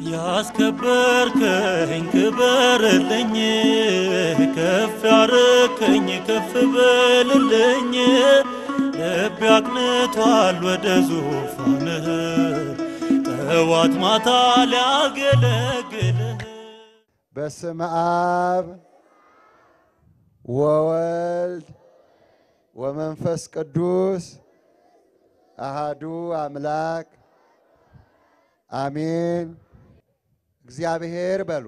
ያስከበርከኝ ክበርልኝ፣ ከፍ ያረከኝ ከፍ በልልኝ። ልቤ አቅንቷል ወደ ዙፋንህ ጠዋት ማታ ሊያገለግልህ በስመ አብ ወወልድ ወመንፈስ ቅዱስ አሃዱ አምላክ አሜን። እግዚአብሔር በሉ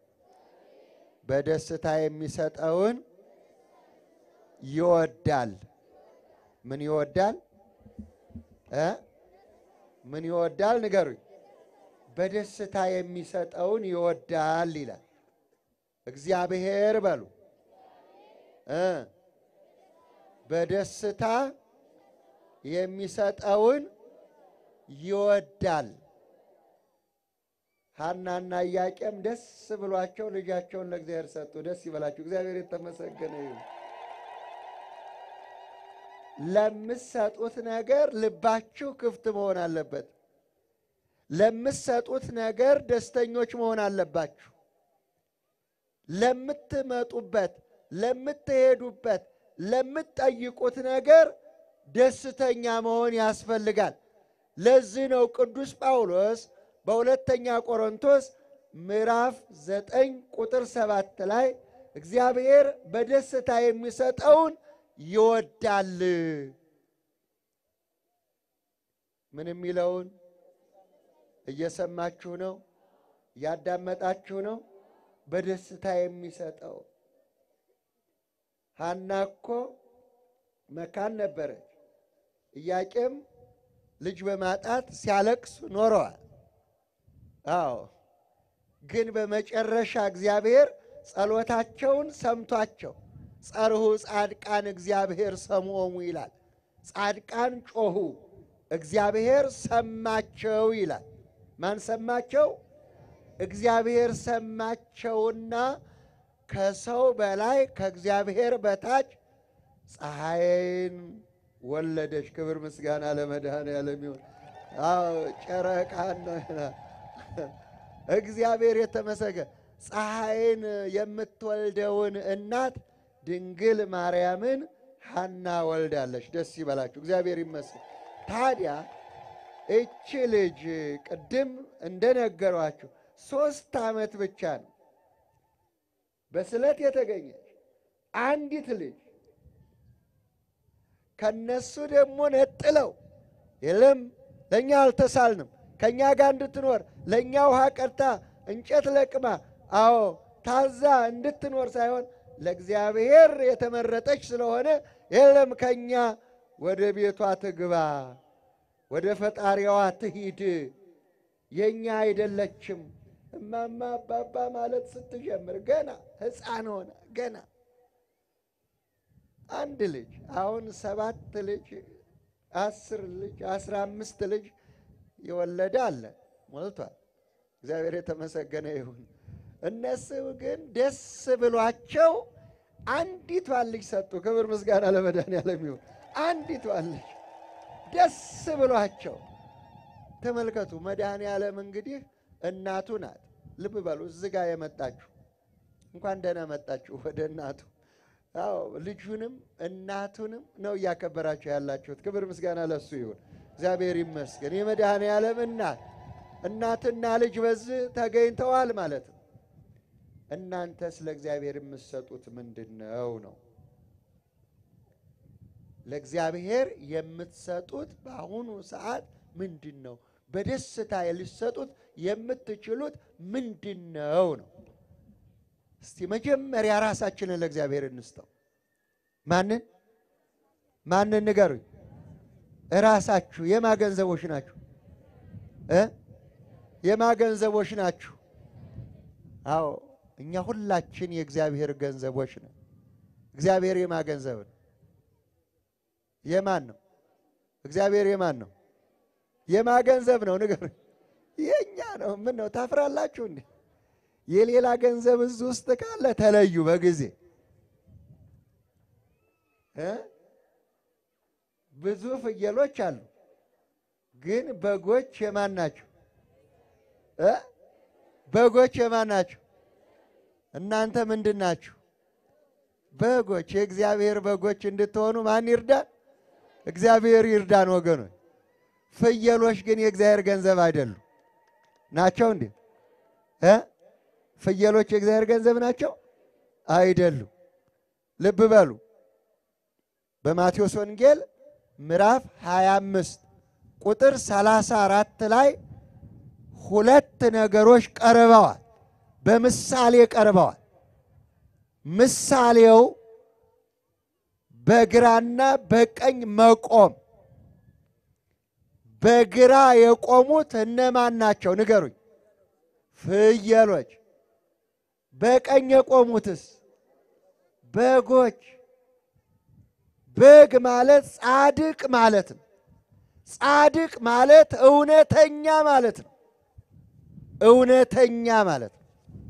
በደስታ የሚሰጠውን ይወዳል። ምን ይወዳል እ ምን ይወዳል ንገሩኝ። በደስታ የሚሰጠውን ይወዳል ይላል። እግዚአብሔር በሉ እ በደስታ የሚሰጠውን ይወዳል። ሐናና ኢያቄም ደስ ብሏቸው ልጃቸውን ለእግዚአብሔር ሰጡ። ደስ ይበላችሁ። እግዚአብሔር የተመሰገነ ይሁን። ለምትሰጡት ነገር ልባችሁ ክፍት መሆን አለበት። ለምትሰጡት ነገር ደስተኞች መሆን አለባችሁ። ለምትመጡበት፣ ለምትሄዱበት፣ ለምትጠይቁት ነገር ደስተኛ መሆን ያስፈልጋል። ለዚህ ነው ቅዱስ ጳውሎስ በሁለተኛ ቆሮንቶስ ምዕራፍ ዘጠኝ ቁጥር ሰባት ላይ እግዚአብሔር በደስታ የሚሰጠውን ይወዳል። ምን የሚለውን እየሰማችሁ ነው? እያዳመጣችሁ ነው? በደስታ የሚሰጠው ሐና እኮ መካን ነበረች። ኢያቄም ልጅ በማጣት ሲያለቅስ ኖረዋል። አዎ ግን በመጨረሻ እግዚአብሔር ጸሎታቸውን ሰምቷቸው ጸርሁ ጻድቃን እግዚአብሔር ሰምዖሙ ይላል። ጻድቃን ጮኹ፣ እግዚአብሔር ሰማቸው ይላል። ማን ሰማቸው? እግዚአብሔር ሰማቸውና ከሰው በላይ ከእግዚአብሔር በታች ፀሐይን ወለደች። ክብር ምስጋና ለመድኃኔዓለም ይሁን። አዎ ጨረቃን እግዚአብሔር የተመሰገነ ፀሐይን የምትወልደውን እናት ድንግል ማርያምን ሐና ወልዳለች። ደስ ይበላችሁ፣ እግዚአብሔር ይመስገን። ታዲያ እቺ ልጅ ቅድም እንደነገሯችሁ ሦስት ዓመት ብቻ ነው በስለት የተገኘች አንዲት ልጅ ከነሱ ደግሞ ነጥለው የለም ለእኛ አልተሳልንም ከእኛ ጋር እንድትኖር ለእኛ ውሃ ቀድታ እንጨት ለቅማ አዎ ታዛ እንድትኖር ሳይሆን ለእግዚአብሔር የተመረጠች ስለሆነ የለም ከእኛ ወደ ቤቷ ትግባ፣ ወደ ፈጣሪዋ ትሂድ፣ የእኛ አይደለችም። እማማ አባባ ማለት ስትጀምር ገና ሕፃን ሆነ ገና አንድ ልጅ አሁን ሰባት ልጅ አስር ልጅ አስራ አምስት ልጅ የወለደ አለ ሞልቷል። እግዚአብሔር የተመሰገነ ይሁን። እነሱ ግን ደስ ብሏቸው አንዲቷን ልጅ ሰጡ። ክብር ምስጋና ለመድኃኔዓለም ይሁን። አንዲቷን ልጅ ደስ ብሏቸው ተመልከቱ። መድኃኔዓለም እንግዲህ እናቱ ናት። ልብ በሉ እዚህ ጋር የመጣችሁ እንኳን ደህና መጣችሁ ወደ እናቱ። አዎ ልጁንም እናቱንም ነው እያከበራችሁ ያላችሁት። ክብር ምስጋና ለሱ ይሁን። እግዚአብሔር ይመስገን። የመድኃኔዓለም እናት እናትና ልጅ በዚህ ተገኝተዋል ማለት ነው። እናንተስ ለእግዚአብሔር የምትሰጡት ምንድን ነው ነው? ለእግዚአብሔር የምትሰጡት በአሁኑ ሰዓት ምንድን ነው? በደስታ ልትሰጡት የምትችሉት ምንድን ነው ነው? እስቲ መጀመሪያ ራሳችንን ለእግዚአብሔር እንስጠው። ማንን ማንን ንገሩኝ። እራሳችሁ የማገንዘቦች ናችሁ እ የማገንዘቦች ናችሁ። አዎ እኛ ሁላችን የእግዚአብሔር ገንዘቦች ነን። እግዚአብሔር የማገንዘብ ነው። የማን ነው? እግዚአብሔር የማን ነው? የማገንዘብ ነው። ንገሩኝ። የእኛ ነው። ምን ነው ታፍራላችሁ እንዴ? የሌላ ገንዘብ እዚህ ውስጥ ካለ ተለዩ በጊዜ እ ብዙ ፍየሎች አሉ፣ ግን በጎች የማን ናቸው? እ በጎች የማን ናችሁ? እናንተ ምንድን ናችሁ? በጎች። የእግዚአብሔር በጎች እንድትሆኑ ማን ይርዳን? እግዚአብሔር ይርዳን ወገኖች። ፍየሎች ግን የእግዚአብሔር ገንዘብ አይደሉም። ናቸው እንዴ? እ ፍየሎች የእግዚአብሔር ገንዘብ ናቸው አይደሉም። ልብ በሉ። በማቴዎስ ወንጌል ምዕራፍ 25 ቁጥር 34 ላይ ሁለት ነገሮች ቀርበዋል። በምሳሌ ቀርበዋል። ምሳሌው በግራና በቀኝ መቆም። በግራ የቆሙት እነማን ናቸው? ንገሩኝ። ፍየሎች። በቀኝ የቆሙትስ በጎች። በግ ማለት ጻድቅ ማለት ነው። ጻድቅ ማለት እውነተኛ ማለት ነው። እውነተኛ ማለት ነው።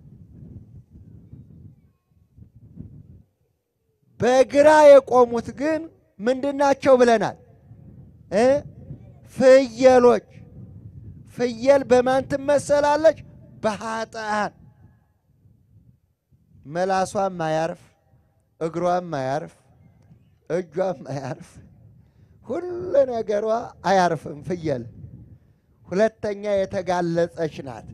በግራ የቆሙት ግን ምንድናቸው ብለናል እ ፍየሎች። ፍየል በማን ትመሰላለች? በኃጥአን መላሷም ማያርፍ፣ እግሯም ማያርፍ፣ እጇም ማያርፍ፣ ሁሉ ነገሯ አያርፍም ፍየል። ሁለተኛ የተጋለጸች ናት።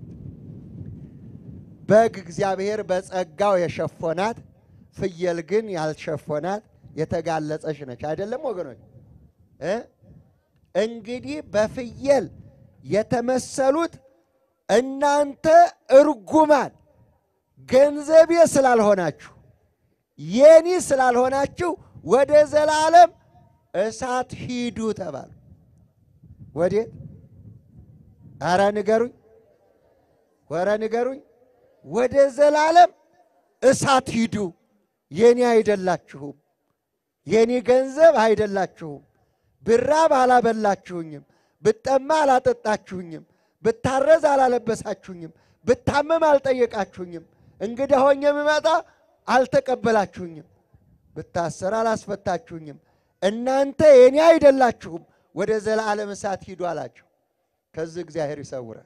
በግ እግዚአብሔር በጸጋው የሸፎናት፣ ፍየል ግን ያልሸፎናት የተጋለጸች ነች። አይደለም ወገኖች እ እንግዲህ በፍየል የተመሰሉት እናንተ እርጉማን ገንዘቤ ስላልሆናችሁ የኒ ስላልሆናችሁ ወደ ዘላለም እሳት ሂዱ ተባሉ። ወዴት? አረ ንገሩኝ፣ ወረ ንገሩኝ። ወደ ዘላለም እሳት ሂዱ። የኔ አይደላችሁም፣ የኔ ገንዘብ አይደላችሁም። ብራብ አላበላችሁኝም፣ ብጠማ አላጠጣችሁኝም፣ ብታረዝ አላለበሳችሁኝም፣ ብታመም አልጠየቃችሁኝም፣ እንግዳ ሆኜ የምመጣ አልተቀበላችሁኝም፣ ብታሰር አላስፈታችሁኝም። እናንተ የኔ አይደላችሁም፣ ወደ ዘላለም እሳት ሂዱ አላቸው። ከዚህ እግዚአብሔር ይሰውራል።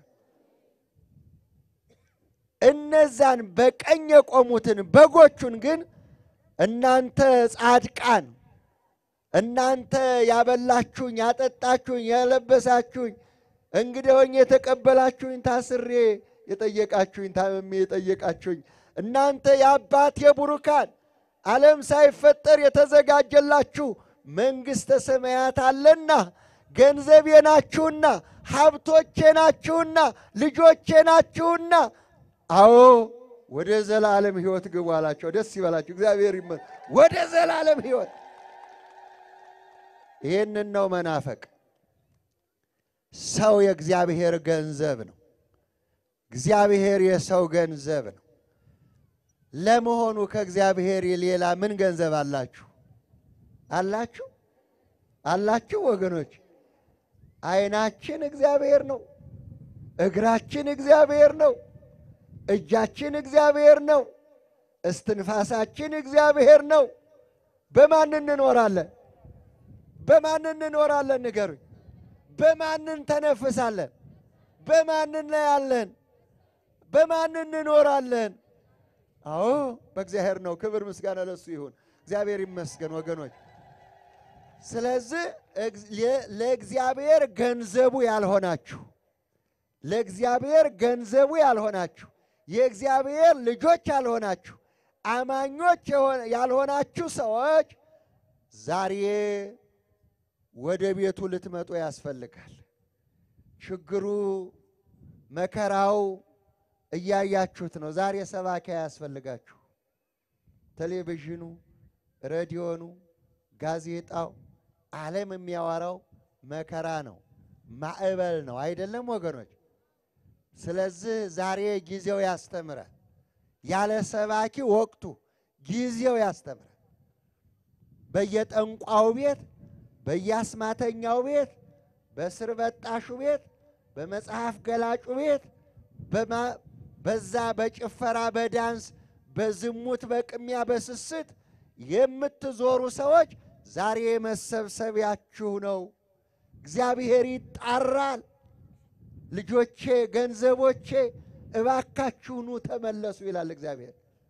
እነዛን በቀኝ የቆሙትን በጎቹን ግን እናንተ ጻድቃን እናንተ ያበላችሁኝ፣ ያጠጣችሁኝ፣ ያለበሳችሁኝ፣ እንግዳ ሆኜ የተቀበላችሁኝ፣ ታስሬ የጠየቃችሁኝ፣ ታምሜ የጠየቃችሁኝ እናንተ የአባቴ ቡሩካን ዓለም ሳይፈጠር የተዘጋጀላችሁ መንግሥተ ሰማያት አለና ገንዘቤ ናችሁና ሀብቶቼ ናችሁና ልጆቼ ናችሁና፣ አዎ ወደ ዘላለም ሕይወት ግቡ አላቸው። ደስ ይበላችሁ። እግዚአብሔር ይመ ወደ ዘላለም ሕይወት ይህንን ነው መናፈቅ። ሰው የእግዚአብሔር ገንዘብ ነው። እግዚአብሔር የሰው ገንዘብ ነው። ለመሆኑ ከእግዚአብሔር ሌላ ምን ገንዘብ አላችሁ? አላችሁ አላችሁ ወገኖች? ዓይናችን እግዚአብሔር ነው። እግራችን እግዚአብሔር ነው። እጃችን እግዚአብሔር ነው። እስትንፋሳችን እግዚአብሔር ነው። በማን እንኖራለን? በማን እንኖራለን? ንገሩኝ። በማን እንተነፍሳለን? በማን እናያለን? በማን እንኖራለን? አዎ በእግዚአብሔር ነው። ክብር ምስጋና ለሱ ይሁን። እግዚአብሔር ይመስገን ወገኖች። ስለዚህ ለእግዚአብሔር ገንዘቡ ያልሆናችሁ ለእግዚአብሔር ገንዘቡ ያልሆናችሁ የእግዚአብሔር ልጆች ያልሆናችሁ አማኞች ያልሆናችሁ ሰዎች ዛሬ ወደ ቤቱ ልትመጡ ያስፈልጋል። ችግሩ መከራው እያያችሁት ነው። ዛሬ ሰባኪ ያስፈልጋችሁ። ቴሌቪዥኑ፣ ሬዲዮኑ፣ ጋዜጣው፣ ዓለም የሚያወራው መከራ ነው፣ ማዕበል ነው። አይደለም ወገኖች? ስለዚህ ዛሬ ጊዜው ያስተምራል። ያለ ሰባኪ ወቅቱ ጊዜው ያስተምራል። በየጠንቋው ቤት፣ በየአስማተኛው ቤት፣ በስር በጣሹ ቤት፣ በመጽሐፍ ገላጩ ቤት በዛ በጭፈራ በዳንስ በዝሙት በቅሚያ በስስት የምትዞሩ ሰዎች ዛሬ መሰብሰቢያችሁ ነው። እግዚአብሔር ይጣራል። ልጆቼ፣ ገንዘቦቼ እባካችሁኑ ተመለሱ ይላል እግዚአብሔር።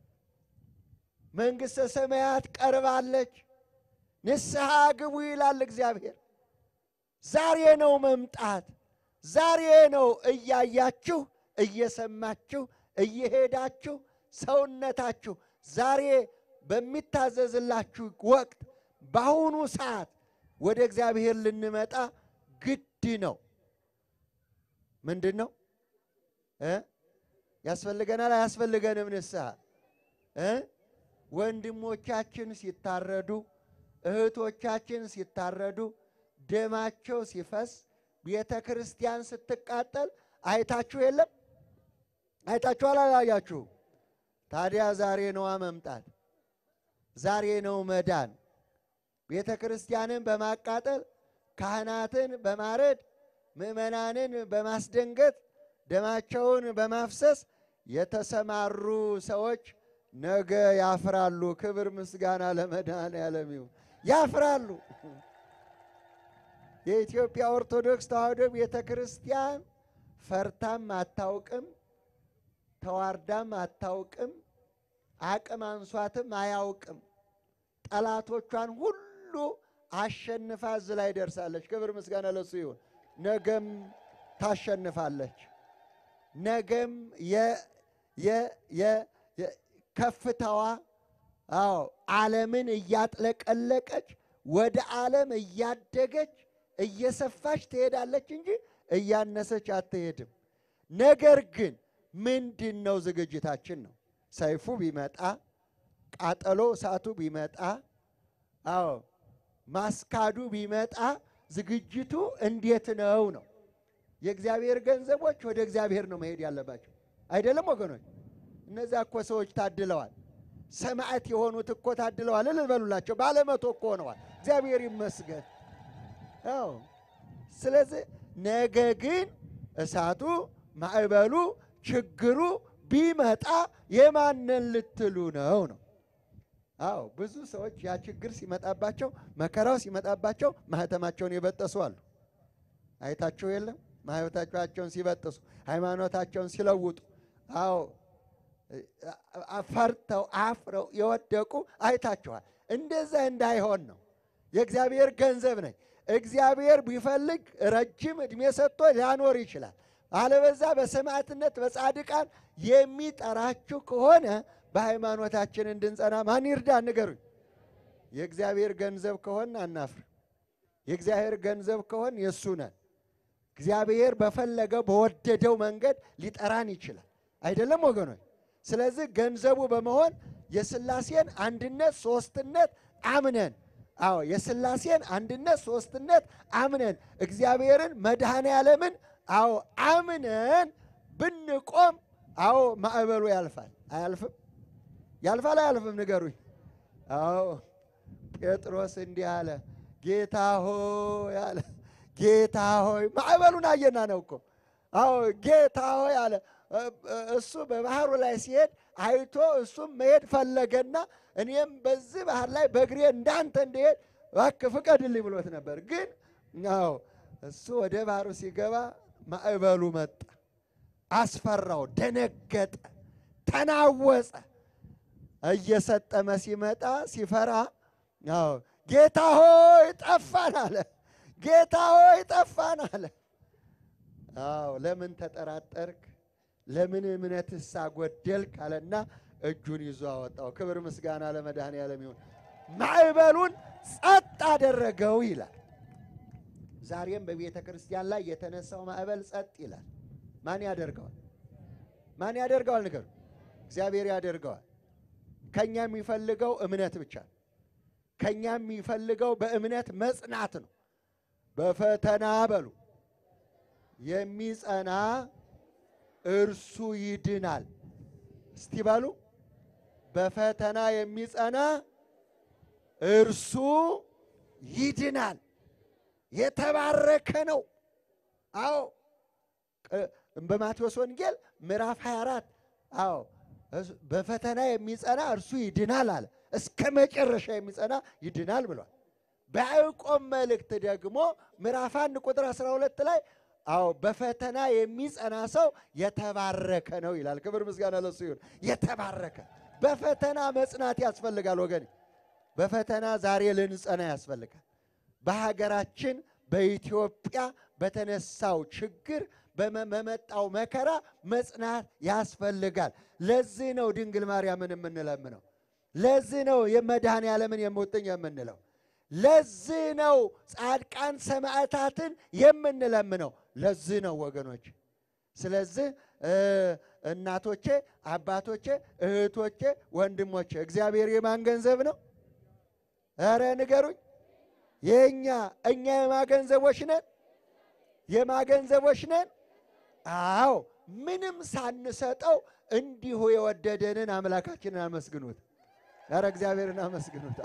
መንግሥተ ሰማያት ቀርባለች፣ ንስሐ ግቡ ይላል እግዚአብሔር። ዛሬ ነው መምጣት፣ ዛሬ ነው እያያችሁ እየሰማችሁ እየሄዳችሁ ሰውነታችሁ ዛሬ በሚታዘዝላችሁ ወቅት በአሁኑ ሰዓት ወደ እግዚአብሔር ልንመጣ ግድ ነው። ምንድን ነው እ ያስፈልገናል አያስፈልገንም? ንስሐ እ ወንድሞቻችን ሲታረዱ እህቶቻችን ሲታረዱ ደማቸው ሲፈስ ቤተ ክርስቲያን ስትቃጠል አይታችሁ የለም? አይታችኋል? አላያችሁም? ታዲያ ዛሬ ነዋ መምጣት፣ ዛሬ ነው መዳን። ቤተ ክርስቲያንን በማቃጠል ካህናትን በማረድ ምዕመናንን በማስደንገጥ ደማቸውን በማፍሰስ የተሰማሩ ሰዎች ነገ ያፍራሉ። ክብር ምስጋና ለመድኃኔዓለም ይሁን። ያፍራሉ። የኢትዮጵያ ኦርቶዶክስ ተዋሕዶ ቤተ ክርስቲያን ፈርታም አታውቅም፣ ተዋርዳም አታውቅም፣ አቅም አንሷትም አያውቅም። ጠላቶቿን ሁሉ አሸንፋ እዚህ ላይ ደርሳለች። ክብር ምስጋና ለሱ ይሁን። ነገም ታሸንፋለች። ነገም ከፍታዋ አዎ ዓለምን እያጥለቀለቀች ወደ ዓለም እያደገች እየሰፋች ትሄዳለች እንጂ እያነሰች አትሄድም። ነገር ግን ምንድን ነው ዝግጅታችን ነው። ሰይፉ ቢመጣ ቃጠሎ እሳቱ ቢመጣ አዎ ማስካዱ ቢመጣ ዝግጅቱ እንዴት ነው ነው? የእግዚአብሔር ገንዘቦች ወደ እግዚአብሔር ነው መሄድ ያለባቸው አይደለም ወገኖች? እነዚያ እኮ ሰዎች ታድለዋል። ሰማዕት የሆኑት እኮ ታድለዋል። እልል በሉላቸው። ባለመቶ እኮ ሆነዋል። እግዚአብሔር ይመስገን። አዎ ስለዚህ ነገ ግን እሳቱ ማዕበሉ ችግሩ ቢመጣ የማንን ልትሉ ነው ነው? አዎ ብዙ ሰዎች ያ ችግር ሲመጣባቸው መከራው ሲመጣባቸው ማህተማቸውን የበጠሱ አሉ። አይታቸው የለም ማህተማቸውን ሲበጥሱ ሃይማኖታቸውን ሲለውጡ፣ አዎ ፈርተው አፍረው የወደቁ አይታችኋል። እንደዛ እንዳይሆን ነው። የእግዚአብሔር ገንዘብ ነኝ። እግዚአብሔር ቢፈልግ ረጅም ዕድሜ ሰጥቶ ሊያኖር ይችላል። አለበዛ በሰማዕትነት በጻድቃን የሚጠራችሁ ከሆነ በሃይማኖታችን እንድንጸና ማን ይርዳ? ንገሩኝ። የእግዚአብሔር ገንዘብ ከሆን አናፍር። የእግዚአብሔር ገንዘብ ከሆን የእሱ ነን። እግዚአብሔር በፈለገው በወደደው መንገድ ሊጠራን ይችላል። አይደለም ወገኖች? ስለዚህ ገንዘቡ በመሆን የሥላሴን አንድነት ሦስትነት አምነን አዎ የሥላሴን አንድነት ሦስትነት አምነን እግዚአብሔርን መድኃኔ ዓለምን አዎ አምነን ብንቆም አዎ ማዕበሉ ያልፋል። አያልፍም? ያልፋል አያልፍም? ንገሩኝ። አዎ ጴጥሮስ እንዲህ አለ፣ ጌታ ሆይ አለ ጌታ ሆይ ማዕበሉን አየና ነው እኮ አዎ ጌታ ሆይ አለ። እሱ በባህሩ ላይ ሲሄድ አይቶ እሱም መሄድ ፈለገና እኔም በዚህ ባህር ላይ በእግሬ እንዳንተ እንድሄድ እባክህ ፍቀድልኝ ብሎት ነበር። ግን አዎ እሱ ወደ ባህሩ ሲገባ ማዕበሉ መጣ፣ አስፈራው፣ ደነገጠ፣ ተናወጸ። እየሰጠመ ሲመጣ ሲፈራ አዎ ጌታ ሆይ ጠፋን አለ። ጌታ ሆይ ጠፋን አለ። አዎ ለምን ተጠራጠርክ? ለምን እምነትስ አጎደልክ? አለና እጁን ይዞ አወጣው። ክብር ምስጋና ለመድኃኔዓለም ይሁን። ማዕበሉን ጸጥ አደረገው ይላል። ዛሬም በቤተ ክርስቲያን ላይ የተነሳው ማዕበል ጸጥ ይላል። ማን ያደርገዋል? ማን ያደርገዋል? ንገሩ። እግዚአብሔር ያደርገዋል። ከኛ የሚፈልገው እምነት ብቻ ነው። ከኛ የሚፈልገው በእምነት መጽናት ነው። በፈተና በሉ የሚጸና እርሱ ይድናል። እስቲ በሉ በፈተና የሚጸና እርሱ ይድናል። የተባረከ ነው። አዎ በማቴዎስ ወንጌል ምዕራፍ 24 አዎ በፈተና የሚጸና እርሱ ይድናል አለ። እስከ መጨረሻ የሚጸና ይድናል ብሏል። በያዕቆብ መልእክት ደግሞ ምዕራፍ አንድ ቁጥር 12 ላይ አዎ በፈተና የሚጸና ሰው የተባረከ ነው ይላል። ክብር ምስጋና ለሱ ይሁን። የተባረከ በፈተና መጽናት ያስፈልጋል ወገን። በፈተና ዛሬ ልንጸና ያስፈልጋል። በሀገራችን በኢትዮጵያ በተነሳው ችግር በመመጣው መከራ መጽናት ያስፈልጋል። ለዚህ ነው ድንግል ማርያምን የምንለምነው። ለዚህ ነው የመድኃኔ ዓለምን የሙጥኝ የምንለው። ለዚህ ነው ጻድቃን ሰማዕታትን የምንለምነው። ለዚህ ነው ወገኖች። ስለዚህ እናቶቼ፣ አባቶቼ፣ እህቶቼ፣ ወንድሞቼ እግዚአብሔር የማን ገንዘብ ነው? ኧረ ንገሩኝ። የእኛ እኛ የማገንዘቦች ነን? የማገንዘቦች ነን? አዎ ምንም ሳንሰጠው እንዲሁ የወደደንን አምላካችንን አመስግኑት። ኧረ እግዚአብሔርን አመስግኑት።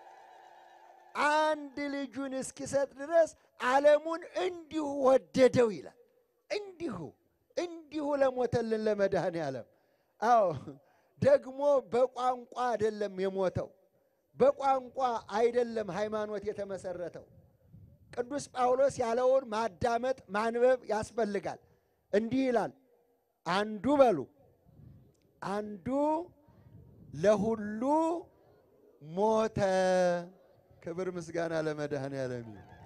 አንድ ልጁን እስኪሰጥ ድረስ ዓለሙን እንዲሁ ወደደው ይላል። እንዲሁ እንዲሁ ለሞተልን ለመድኃኔ ዓለም። አዎ ደግሞ በቋንቋ አይደለም የሞተው፣ በቋንቋ አይደለም ሃይማኖት የተመሰረተው። ቅዱስ ጳውሎስ ያለውን ማዳመጥ ማንበብ ያስፈልጋል። እንዲህ ይላል፣ አንዱ በሉ አንዱ ለሁሉ ሞተ። ክብር ምስጋና ለመድኃኔ ዓለም።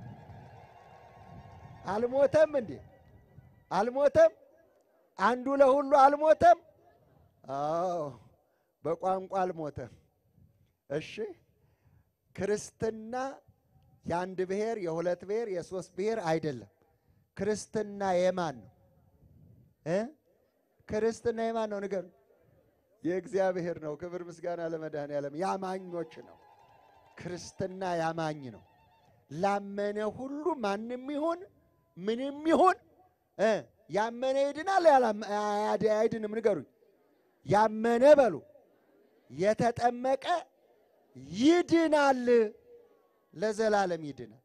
አልሞተም እንዴ? አልሞተም? አንዱ ለሁሉ አልሞተም? አዎ በቋንቋ አልሞተም። እሺ ክርስትና የአንድ ብሔር፣ የሁለት ብሔር፣ የሶስት ብሔር አይደለም። ክርስትና የማን ነው እ ክርስትና የማን ነው ንገሩ? የእግዚአብሔር ነው። ክብር ምስጋና ለመድኃኔ ዓለም። ያማኞች ነው። ክርስትና ያማኝ ነው። ላመነ ሁሉ ማንም ይሁን ምንም ይሁን እ ያመነ ይድናል፣ አይድንም? ንገሩኝ። ያመነ በሉ የተጠመቀ ይድናል፣ ለዘላለም ይድናል።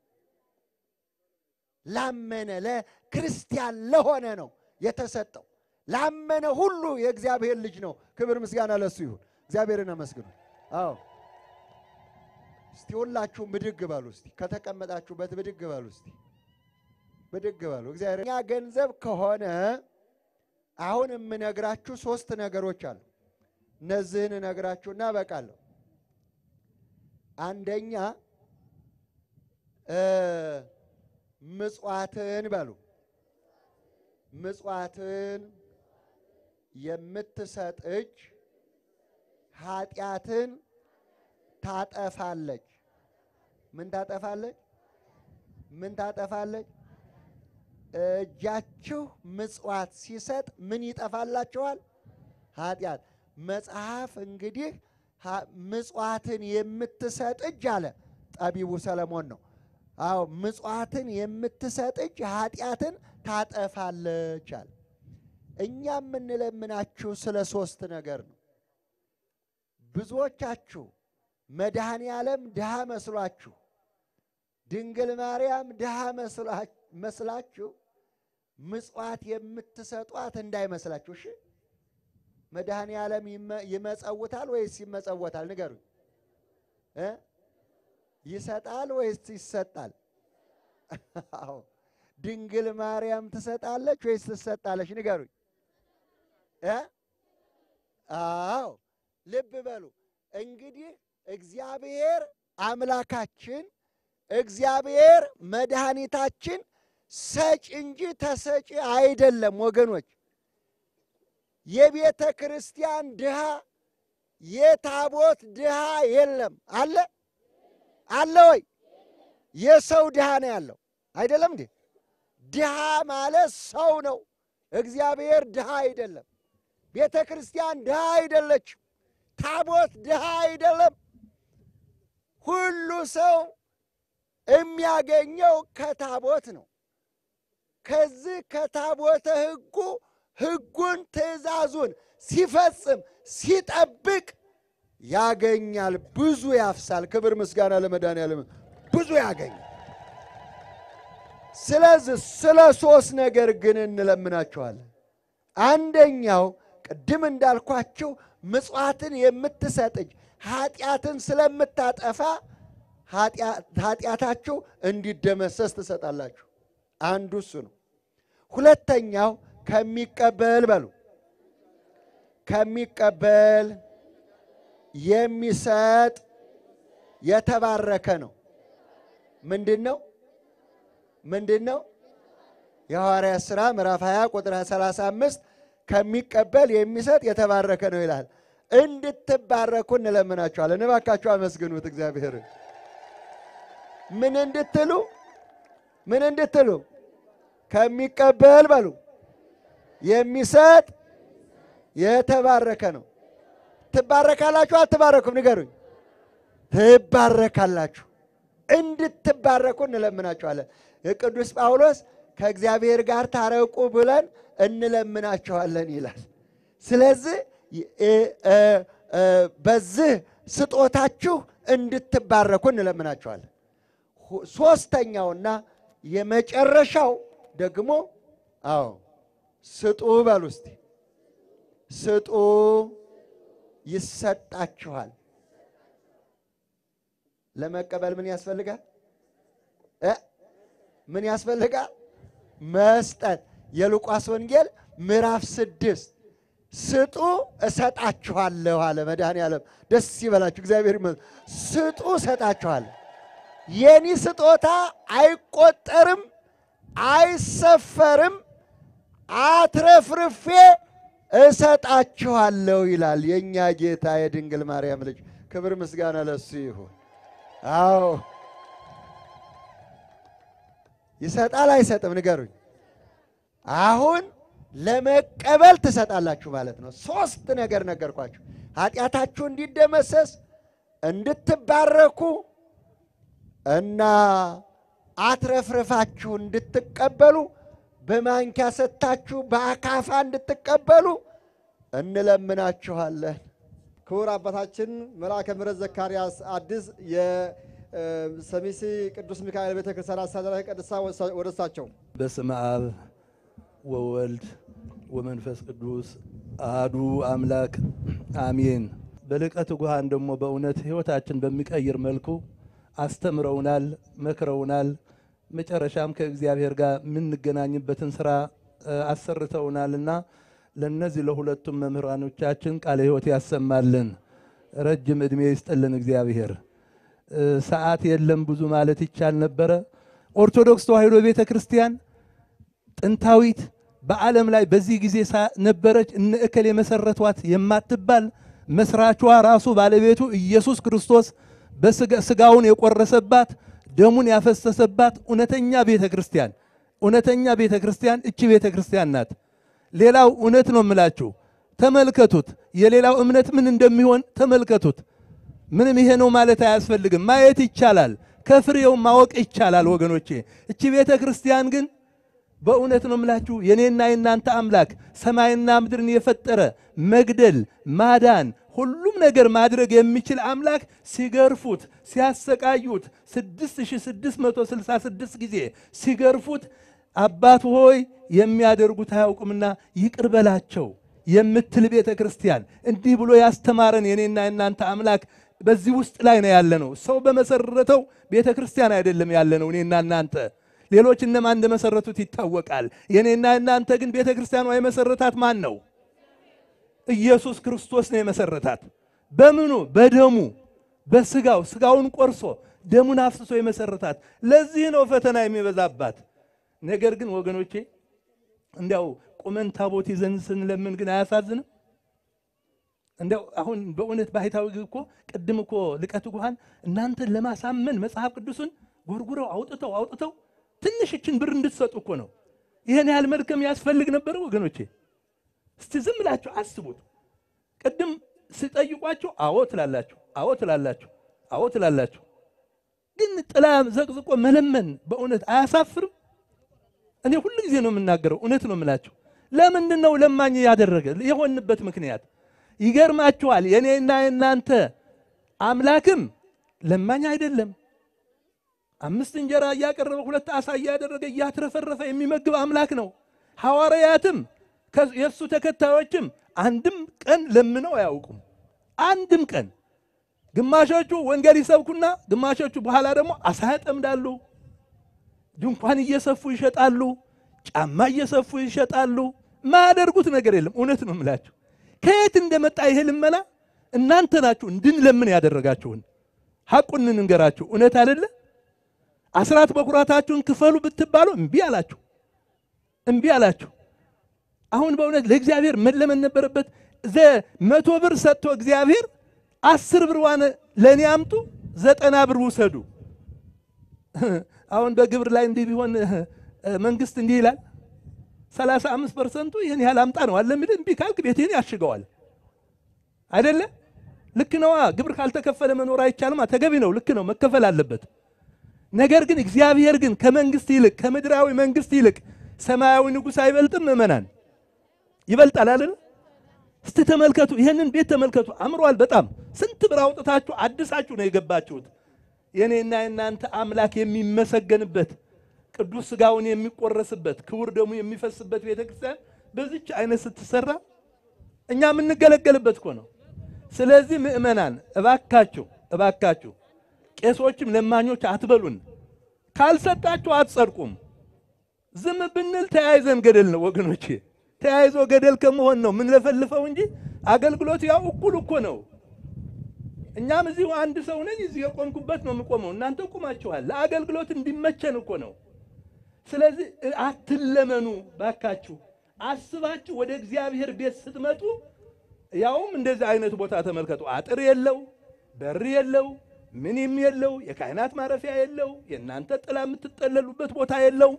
ላመነ ለክርስቲያን ለሆነ ነው የተሰጠው። ላመነ ሁሉ የእግዚአብሔር ልጅ ነው። ክብር ምስጋና ለሱ ይሁን። እግዚአብሔርን አመስግኑ። አዎ እስቲ ሁላችሁም ብድግ በሉ። እስቲ ከተቀመጣችሁበት ብድግ በሉ። እስቲ ብድግ በሉ። እግዚአብሔር እኛ ገንዘብ ከሆነ አሁን የምነግራችሁ ሶስት ነገሮች አሉ። እነዚህን እነግራችሁና በቃለሁ። አንደኛ ምጽዋትን በሉ ምጽዋትን የምትሰጥ እጅ ኃጢአትን ታጠፋለች። ምን ታጠፋለች? ምን ታጠፋለች? እጃችሁ ምጽዋት ሲሰጥ ምን ይጠፋላችኋል? ኃጢአት። መጽሐፍ እንግዲህ ምጽዋትን የምትሰጥ እጅ አለ ጠቢቡ ሰለሞን ነው። አዎ ምጽዋትን የምትሰጥ እጅ ኃጢአትን ታጠፋለች አለ። እኛ የምንለምናችሁ ስለ ሶስት ነገር ነው። ብዙዎቻችሁ መድኃኔ ዓለም ድሃ መስሏችሁ፣ ድንግል ማርያም ድሃ መስላችሁ ምጽዋት የምትሰጧት እንዳይመስላችሁ። እሺ መድኃኔ ዓለም ይመጸውታል ወይስ ይመጸወታል? ንገሩኝ እ ይሰጣል ወይስ ይሰጣል? አዎ ድንግል ማርያም ትሰጣለች ወይስ ትሰጣለች? ንገሩኝ እ አዎ ልብ በሉ እንግዲህ እግዚአብሔር አምላካችን እግዚአብሔር መድኃኒታችን ሰጭ እንጂ ተሰጪ አይደለም ወገኖች። የቤተ ክርስቲያን ድሃ የታቦት ድሃ የለም። አለ አለ ወይ? የሰው ድሃ ነው ያለው አይደለም እንዴ? ድሃ ማለት ሰው ነው። እግዚአብሔር ድሃ አይደለም። ቤተ ክርስቲያን ድሃ አይደለችም። ታቦት ድሃ አይደለም። ሁሉ ሰው የሚያገኘው ከታቦት ነው። ከዚህ ከታቦተ ሕጉ ሕጉን ትእዛዙን ሲፈጽም ሲጠብቅ ያገኛል፣ ብዙ ያፍሳል። ክብር ምስጋና ለመድኃኔዓለም ብዙ ያገኛል። ስለዚህ ስለ ሶስት ነገር ግን እንለምናችኋለን። አንደኛው ቅድም እንዳልኳችሁ ምጽዋትን የምትሰጥ እጅ ኃጢአትን ስለምታጠፋ ኃጢአታችሁ እንዲደመሰስ ትሰጣላችሁ። አንዱ እሱ ነው። ሁለተኛው ከሚቀበል በሉ ከሚቀበል የሚሰጥ የተባረከ ነው። ምንድን ነው? ምንድን ነው? የሐዋርያት ሥራ ምዕራፍ 20 ቁጥር 35 ከሚቀበል የሚሰጥ የተባረከ ነው ይላል። እንድትባረኩ እንለምናችኋለን። እባካችሁ አመስግኑት እግዚአብሔር። ምን እንድትሉ ምን እንድትሉ ከሚቀበል በሉ የሚሰጥ የተባረከ ነው። ትባረካላችሁ አትባረኩም? ንገሩኝ። ትባረካላችሁ። እንድትባረኩ እንለምናችኋለን። የቅዱስ ጳውሎስ ከእግዚአብሔር ጋር ታረቁ ብለን እንለምናችኋለን ይላል። ስለዚህ በዚህ ስጦታችሁ እንድትባረኩ እንለምናችኋለን። ሶስተኛውና የመጨረሻው ደግሞ አዎ ስጡ በሉ እስቲ ስጡ ይሰጣችኋል። ለመቀበል ምን ያስፈልጋል? እ ምን ያስፈልጋል? መስጠት። የሉቃስ ወንጌል ምዕራፍ ስድስት ስጡ እሰጣችኋለሁ አለ መድኃኔዓለም። ደስ ይበላችሁ፣ እግዚአብሔር ይመስገን። ስጡ እሰጣችኋለሁ። የኔ ስጦታ አይቆጠርም፣ አይሰፈርም፣ አትረፍርፌ እሰጣችኋለሁ ይላል የእኛ ጌታ የድንግል ማርያም ልጅ። ክብር ምስጋና ለሱ ይሁን። አዎ ይሰጣል አይሰጥም? ንገሩኝ። አሁን ለመቀበል ትሰጣላችሁ ማለት ነው። ሶስት ነገር ነገርኳችሁ። ኃጢአታችሁ እንዲደመሰስ እንድትባረኩ እና አትረፍርፋችሁ እንድትቀበሉ በማንኪያ ሰጥታችሁ በአካፋ እንድትቀበሉ እንለምናችኋለን። ክቡር አባታችን መልአከ ምሕረት ዘካርያስ አዲስ የሰሚሲ ቅዱስ ሚካኤል ቤተ ክርስቲያን አስተዳዳሪ ቀድሳ ወደ እሳቸው በስመ አብ ወወልድ ወመንፈስ ቅዱስ አሐዱ አምላክ አሜን። በልቀት ጉሃን ደግሞ በእውነት ሕይወታችን በሚቀይር መልኩ አስተምረውናል፣ መክረውናል። መጨረሻም ከእግዚአብሔር ጋር የምንገናኝበትን ስራ አሰርተውናልና ለእነዚህ ለሁለቱም መምህራኖቻችን ቃለ ሕይወት ያሰማልን፣ ረጅም ዕድሜ ይስጥልን እግዚአብሔር። ሰዓት የለም ብዙ ማለት ይቻል ነበረ። ኦርቶዶክስ ተዋሕዶ ቤተ ክርስቲያን ጥንታዊት በዓለም ላይ በዚህ ጊዜ ነበረች እነ እከል የመሰረቷት የማትባል መስራቿ ራሱ ባለቤቱ ኢየሱስ ክርስቶስ በስጋውን የቆረሰባት ደሙን ያፈሰሰባት እውነተኛ ቤተ ክርስቲያን እውነተኛ ቤተ ክርስቲያን እቺ ቤተ ክርስቲያን ናት። ሌላው እውነት ነው የምላችሁ፣ ተመልከቱት። የሌላው እምነት ምን እንደሚሆን ተመልከቱት። ምንም ይሄ ነው ማለት አያስፈልግም። ማየት ይቻላል፣ ከፍሬው ማወቅ ይቻላል ወገኖቼ። እቺ ቤተ ክርስቲያን ግን በእውነት ነው የምላችሁ የኔና የናንተ አምላክ ሰማይና ምድርን የፈጠረ መግደል፣ ማዳን፣ ሁሉም ነገር ማድረግ የሚችል አምላክ ሲገርፉት፣ ሲያሰቃዩት 6666 ጊዜ ሲገርፉት አባት ሆይ የሚያደርጉት አያውቁምና ይቅር በላቸው የምትል ቤተ ክርስቲያን እንዲህ ብሎ ያስተማረን የኔና የናንተ አምላክ በዚህ ውስጥ ላይ ነው ያለነው። ሰው በመሰረተው ቤተ ክርስቲያን አይደለም ያለነው እኔና እናንተ ሌሎች እነማን እንደመሰረቱት ይታወቃል። የኔና እናንተ ግን ቤተ ክርስቲያኗ የመሰረታት ማን ነው? ኢየሱስ ክርስቶስ ነው የመሰረታት። በምኑ? በደሙ በስጋው ስጋውን ቆርሶ ደሙን አፍስሶ የመሰረታት። ለዚህ ነው ፈተና የሚበዛባት። ነገር ግን ወገኖቼ እንዲያው ቁመን ታቦት ይዘን ስንለምን ግን አያሳዝንም? እንዲያው አሁን በእውነት ባህታዊ እኮ ቅድም እኮ ልቀት ጉሃን እናንተን ለማሳመን መጽሐፍ ቅዱስን ጎርጉረው አውጥተው አውጥተው ትንሽ እችን ብር እንድትሰጡ እኮ ነው። ይህን ያህል መድከም ያስፈልግ ነበረ ወገኖቼ? እስቲ ዝም ብላችሁ አስቡት። ቅድም ስጠይቋችሁ አዎ ትላላችሁ፣ አዎ ትላላችሁ፣ አዎ ትላላችሁ። ግን ጥላ ዘቅዝቆ መለመን በእውነት አያሳፍርም? እኔ ሁሉ ጊዜ ነው የምናገረው፣ እውነት ነው የምላችሁ። ለምንድን ነው ለማኝ ያደረገ የሆንበት ምክንያት ይገርማችኋል። የኔና የእናንተ አምላክም ለማኝ አይደለም። አምስት እንጀራ እያቀረበ ሁለት ዓሣ እያደረገ እያትረፈረፈ የሚመግብ አምላክ ነው። ሐዋርያትም የእሱ ተከታዮችም አንድም ቀን ለምነው አያውቁም። አንድም ቀን ግማሾቹ ወንጌል ይሰብኩና ግማሾቹ በኋላ ደግሞ ዓሣ ያጠምዳሉ፣ ድንኳን እየሰፉ ይሸጣሉ። ጫማ እየሰፉ ይሸጣሉ። ማያደርጉት ነገር የለም። እውነት ነው የምላችሁ። ከየት እንደመጣ ይሄ ልመና እናንተ ናችሁ እንድንለምን ያደረጋችሁን። ሐቁን እንንገራችሁ። እውነት አይደለ? አስራት በኩራታችሁን ክፈሉ ብትባሉ እምቢ አላችሁ፣ እምቢ አላችሁ። አሁን በእውነት ለእግዚአብሔር መለመን ነበረበት። ዘ መቶ ብር ሰጥቶ እግዚአብሔር አስር ብር ዋነ ለእኔ አምጡ፣ ዘጠና ብር ውሰዱ። አሁን በግብር ላይ እንዲህ ቢሆን መንግስት እንዲህ ይላል፣ ሰላሳ አምስት ፐርሰንቱ ይህን ያህል አምጣ ነው አለ የሚል እምቢ ካልክ ቤትህን ያሽገዋል። አይደለ? ልክ ነዋ። ግብር ካልተከፈለ መኖር አይቻልማ። ተገቢ ነው። ልክ ነው፣ መከፈል አለበት። ነገር ግን እግዚአብሔር ግን ከመንግስት ይልቅ ከምድራዊ መንግስት ይልቅ ሰማያዊ ንጉሥ አይበልጥም? ምእመናን ይበልጣል አይደል? እስቲ ተመልከቱ፣ ይህንን ቤት ተመልከቱ። አምሯል በጣም ስንት ብር አውጥታችሁ አድሳችሁ ነው የገባችሁት። የኔና የእናንተ አምላክ የሚመሰገንበት ቅዱስ ስጋውን የሚቆረስበት ክቡር ደሙ የሚፈስበት ቤተ ክርስቲያን በዚች አይነት ስትሰራ እኛ የምንገለገልበት እኮ ነው። ስለዚህ ምእመናን እባካችሁ እባካችሁ ቄሶችም ለማኞች አትበሉን። ካልሰጣችሁ አትጸድቁም። ዝም ብንል ተያይዘን ገደል ነው ወገኖቼ። ተያይዞ ገደል ከመሆን ነው የምንለፈልፈው እንጂ አገልግሎት ያው እኩል እኮ ነው። እኛም እዚሁ አንድ ሰው ነኝ፣ እዚህ የቆምኩበት ነው የምቆመው። እናንተ ቁማችኋል። ለአገልግሎት እንዲመቸን እኮ ነው። ስለዚህ አትለመኑ ባካችሁ። አስባችሁ ወደ እግዚአብሔር ቤት ስትመጡ ያውም እንደዚህ አይነት ቦታ ተመልከቱ። አጥር የለው፣ በር የለው፣ ምንም የለው፣ የካህናት ማረፊያ የለው፣ የእናንተ ጥላ የምትጠለሉበት ቦታ የለው።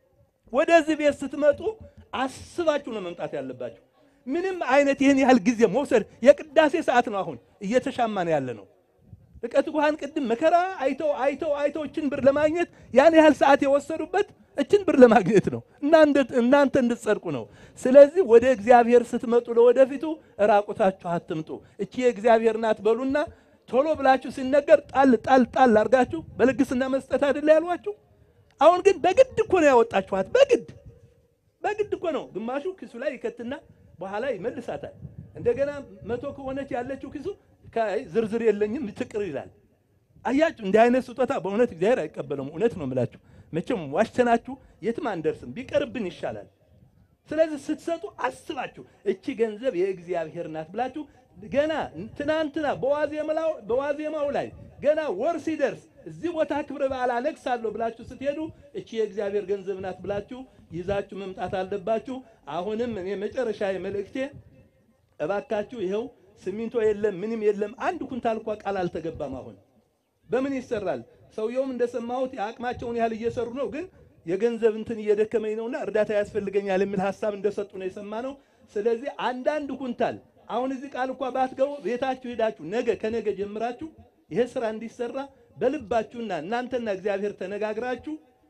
ወደዚህ ቤት ስትመጡ አስባችሁ ነው መምጣት ያለባችሁ። ምንም አይነት ይህን ያህል ጊዜ መውሰድ የቅዳሴ ሰዓት ነው። አሁን እየተሻማን ያለ ነው። ርቀት ጉሃን ቅድም መከራ አይተው አይተው አይተው እችን ብር ለማግኘት ያን ያህል ሰዓት የወሰዱበት እችን ብር ለማግኘት ነው፣ እናንተ እንድትጸድቁ ነው። ስለዚህ ወደ እግዚአብሔር ስትመጡ ለወደፊቱ ራቁታችሁ አትምጡ። እቺ የእግዚአብሔር ናት በሉና ቶሎ ብላችሁ ሲነገር ጣል ጣል ጣል አድርጋችሁ በልግስና መስጠት አይደለ ያሏችሁ። አሁን ግን በግድ እኮ ነው ያወጣችኋት። በግድ በግድ እኮ ነው። ግማሹ ኪሱ ላይ ይከትና በኋላ ይመልሳታል። እንደገና መቶ ከሆነች ያለችው ኪሱ ዝርዝር የለኝም ትቅር ይላል። አያችሁ፣ እንዲህ አይነት ስጦታ በእውነት እግዚአብሔር አይቀበለውም። እውነት ነው የምላችሁ። መቼም ዋሽተናችሁ የትም አንደርስም፣ ቢቀርብን ይሻላል። ስለዚህ ስትሰጡ አስባችሁ እቺ ገንዘብ የእግዚአብሔር ናት ብላችሁ ገና ትናንትና በዋዜማው ላይ ገና ወር ሲደርስ እዚህ ቦታ ክብረ በዓል አነግሳለሁ ብላችሁ ስትሄዱ እቺ የእግዚአብሔር ገንዘብ ናት ብላችሁ ይዛችሁ መምጣት አለባችሁ። አሁንም እኔ መጨረሻ መልእክቴ እባካችሁ ይኸው ሲሚንቶ የለም ምንም የለም። አንድ ኩንታል እንኳ ቃል አልተገባም። አሁን በምን ይሰራል? ሰውየውም እንደሰማሁት የአቅማቸውን ያህል እየሰሩ ነው፣ ግን የገንዘብ እንትን እየደከመኝ ነውና እርዳታ ያስፈልገኛል የሚል ሀሳብ እንደሰጡ ነው የሰማነው። ስለዚህ አንዳንድ ኩንታል አሁን እዚህ ቃል እንኳ ባትገቡ ቤታችሁ ሄዳችሁ ነገ ከነገ ጀምራችሁ ይሄ ስራ እንዲሰራ በልባችሁና እናንተና እግዚአብሔር ተነጋግራችሁ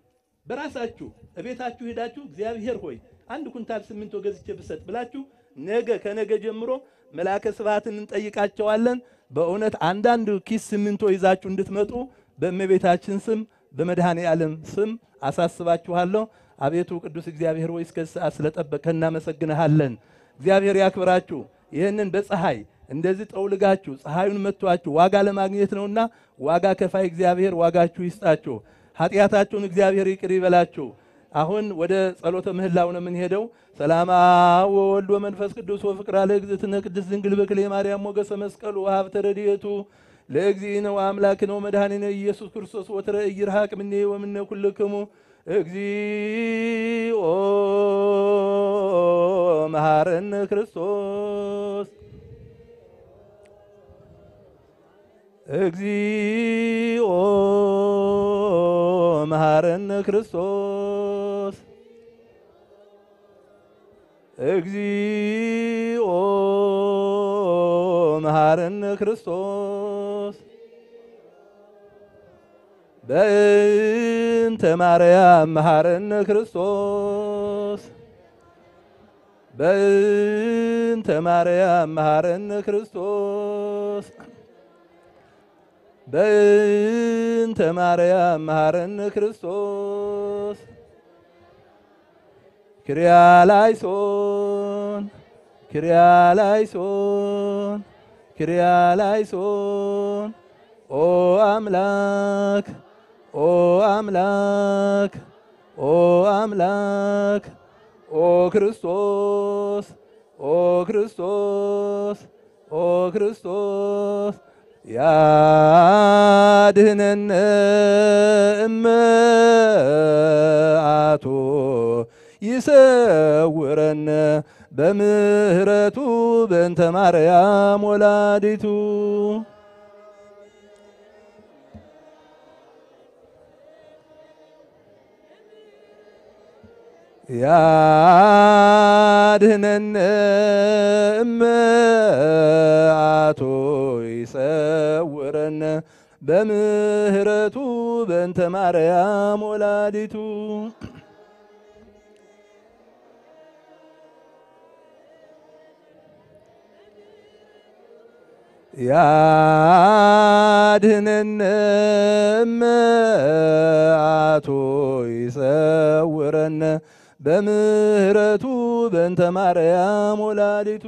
በራሳችሁ እቤታችሁ ሄዳችሁ እግዚአብሔር ሆይ አንድ ኩንታል ሲሚንቶ ገዝቼ ብሰጥ ብላችሁ ነገ ከነገ ጀምሮ መልአከ ስብሐትን እንጠይቃቸዋለን። በእውነት አንዳንድ ኪስ ሲሚንቶ ይዛችሁ እንድትመጡ በእመቤታችን ስም በመድኃኔ ዓለም ስም አሳስባችኋለሁ። አቤቱ ቅዱስ እግዚአብሔር ሆይ እስከ ሰዓት ስለጠበቀ እናመሰግንሃለን። እግዚአብሔር ያክብራችሁ። ይህንን በፀሐይ እንደዚህ ጠውልጋችሁ ፀሐዩን መጥቷችሁ ዋጋ ለማግኘት ነውና ዋጋ ከፋይ እግዚአብሔር ዋጋችሁ ይስጣችሁ። ኃጢአታችሁን እግዚአብሔር ይቅር ይበላችሁ። አሁን ወደ ጸሎተ ምህላው ነው የምንሄደው። ሰላማ ወወልድ ወመንፈስ ቅዱስ ወፍቅራ ለእግዝእትነ ቅድስት ድንግል በክሌ ማርያም ሞገሰ መስቀሉ ወሀብተ ረድኤቱ ለእግዚእነ ወአምላክነ ወመድኃኒነ ኢየሱስ ክርስቶስ ወትረ ኢይርሐቅ እምኔ ወእምነ ኩልክሙ እግዚኦ መሐረነ ክርስቶስ እግዚኦ መሐረነ ክርስቶስ እግዚኦ መሐረነ ክርስቶስ በእንተ ማርያም መሐረነ ክርስቶስ በእንተ ማርያም መሐረነ ክርስቶስ በእንተ ማርያም መሐረነ ክርስቶስ ክርያላይሶን ክርያላይሶን ክርያላይሶን ኦ አምላክ ኦ አምላክ ኦ አምላክ ኦ ክርስቶስ ኦ ክርስቶስ ኦ ክርስቶስ ያድህነነ እመአቶ ይሰውረነ በምህረቱ በእንተ ማርያም ወላዲቱ ያድህነነ እመአቶ ይሰውረነ በምህረቱ በእንተ ማርያም ወላዲቱ ያድህነነ እመአቶ ይሰውረነ በምህረቱ በእንተ ማርያም ወላዲቱ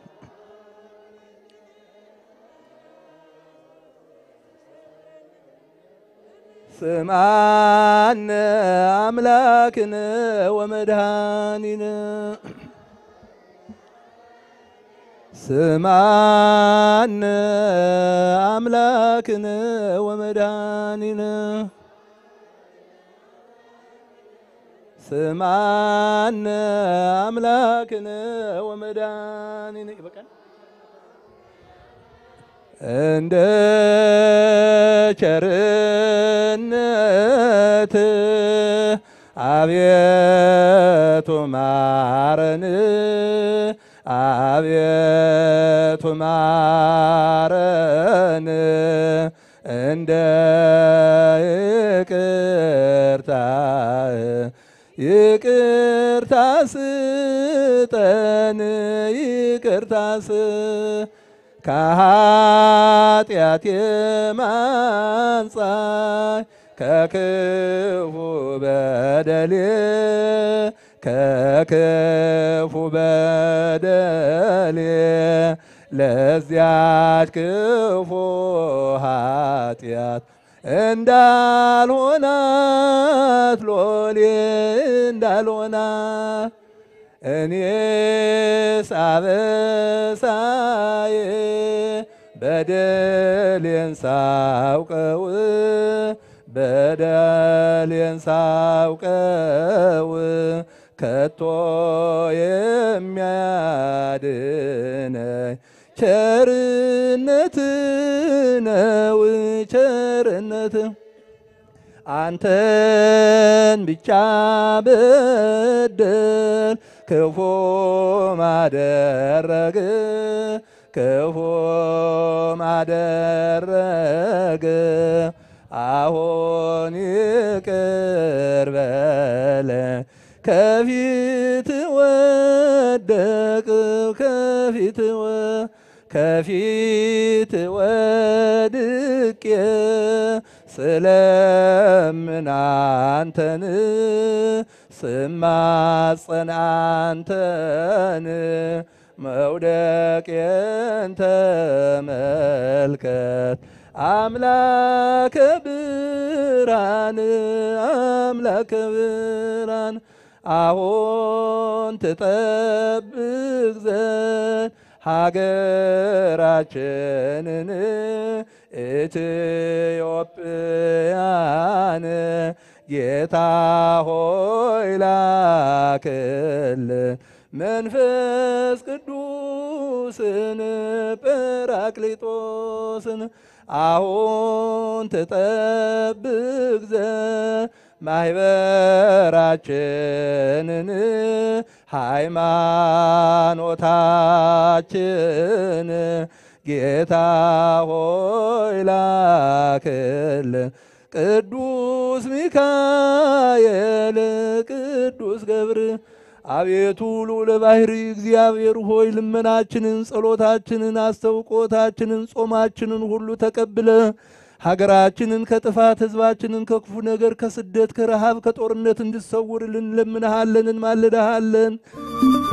ስምዓነ አምላክነ ወመድኃኒነ ስምዓነ አምላክነ ወመድኃኒነ ስምዓነ አምላክነ ወመድኃኒነ ይበቃል። እንደ ቸርነት አቤቱ ማረን፣ አቤቱ ማረን፣ እንደ ይቅርታ ይቅርታ ስጠን ይቅርታ ስ ከኃጢአት የማንጻይ ከክፉ በደሌ ከክፉ በደሌ ለዚያች ክፉ ኃጢአት እንዳልሆናት ሎሌ እንዳልሆናት እኔስ አበሳዬ በደሌን ሳውቀው በደሌን ሳውቀው ከቶ የሚያድነኝ ቸርነት ነው ቸርነት አንተን ብቻ በደል ክፉ ማደረግ ክፉ ማደረግ አሁን ይቅር በለኝ ከፊት ወደቅ ከፊት ከፊት ወድቄ ስለምን አንተን ስማጸን አንተን መውደቄን ተመልከት አምላከ ብርሃን አምላከ ብርሃን አሁን ትጠብቅ ዘንድ ሀገራችንን ኢትዮጵያን ጌታ ሆይ ላክልን መንፈስ ቅዱስን ጰራቅሊጦስን አሁን ትጠብቅ ዘንድ ማህበራችንን ሃይማኖታችን ጌታ ሆይ ላክልን ቅዱስ ሚካኤል ቅዱስ ገብር አቤቱ ልዑለ ባሕሪ እግዚአብሔር ሆይ ልመናችንን፣ ጸሎታችንን፣ አስተውቆታችንን፣ ጾማችንን ሁሉ ተቀብለ ሀገራችንን ከጥፋት ሕዝባችንን ከክፉ ነገር ከስደት ከረሃብ ከጦርነት እንድሰውርልን እንለምንሃለን፣ እንማልድሃለን።